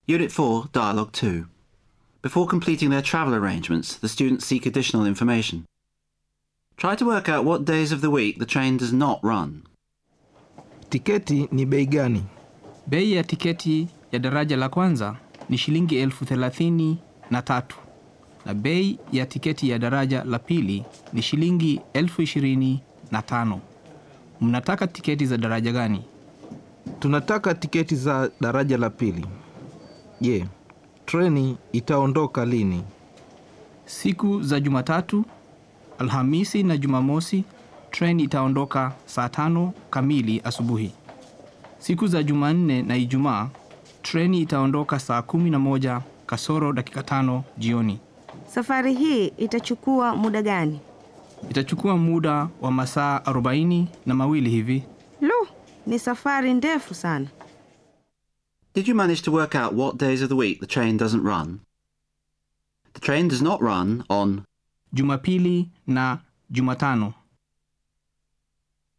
Unit 4, Dialogue 2. Before completing their travel arrangements, the students seek additional information. Try to work out what days of the week the train does not run. Tiketi ni bei gani? Bei ya tiketi ya daraja la kwanza ni shilingi elfu thelathini na tatu na bei ya tiketi ya daraja la pili ni shilingi elfu ishirini na tano. Mnataka tiketi za daraja gani? Tunataka tiketi za daraja la pili. Je, treni itaondoka lini? Siku za Jumatatu, Alhamisi na Jumamosi treni itaondoka saa tano kamili asubuhi. Siku za Jumanne na Ijumaa treni itaondoka saa kumi na moja kasoro dakika tano jioni. Safari hii itachukua muda gani? Itachukua muda wa masaa arobaini na mawili hivi. Lu, ni safari ndefu sana. Did you manage to work out what days of the week the train doesn't run? The train does not run on Jumapili na Jumatano.